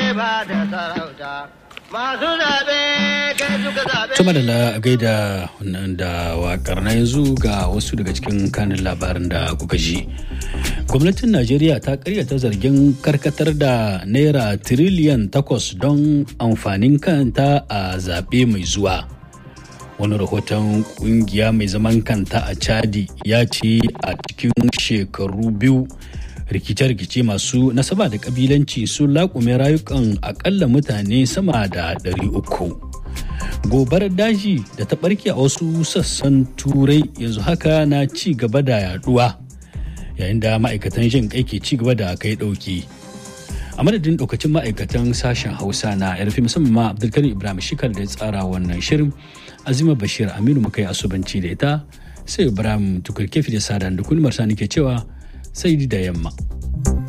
ba da sarauta. Masu zaɓe kai suka zaɓe. Tuma da gaida da wakar na yanzu ga wasu daga cikin kanin labarin da kuka ji. Gwamnatin Najeriya ta karyata zargin karkatar da naira tiriliyan takwas don amfanin kanta a zaɓe mai zuwa. Wani rahoton kungiya mai zaman kanta a Chadi ya ce a cikin shekaru biyu rikice-rikice masu nasaba da kabilanci sun laƙume rayukan akalla mutane sama da 300 gobarar daji da ta ɓarke a wasu sassan turai yanzu haka na ci gaba da yaduwa yayin da ma'aikatan jin kai ke ci gaba da kai ɗauki a madadin ɗaukacin ma'aikatan sashen hausa na yarfi musamman ma abdulkarim ibrahim shikar da ya tsara wannan shirin azima bashir aminu muka yi asubanci da ita sai ibrahim tukurkefi da sadan da kulmar sani ke cewa sai da yamma.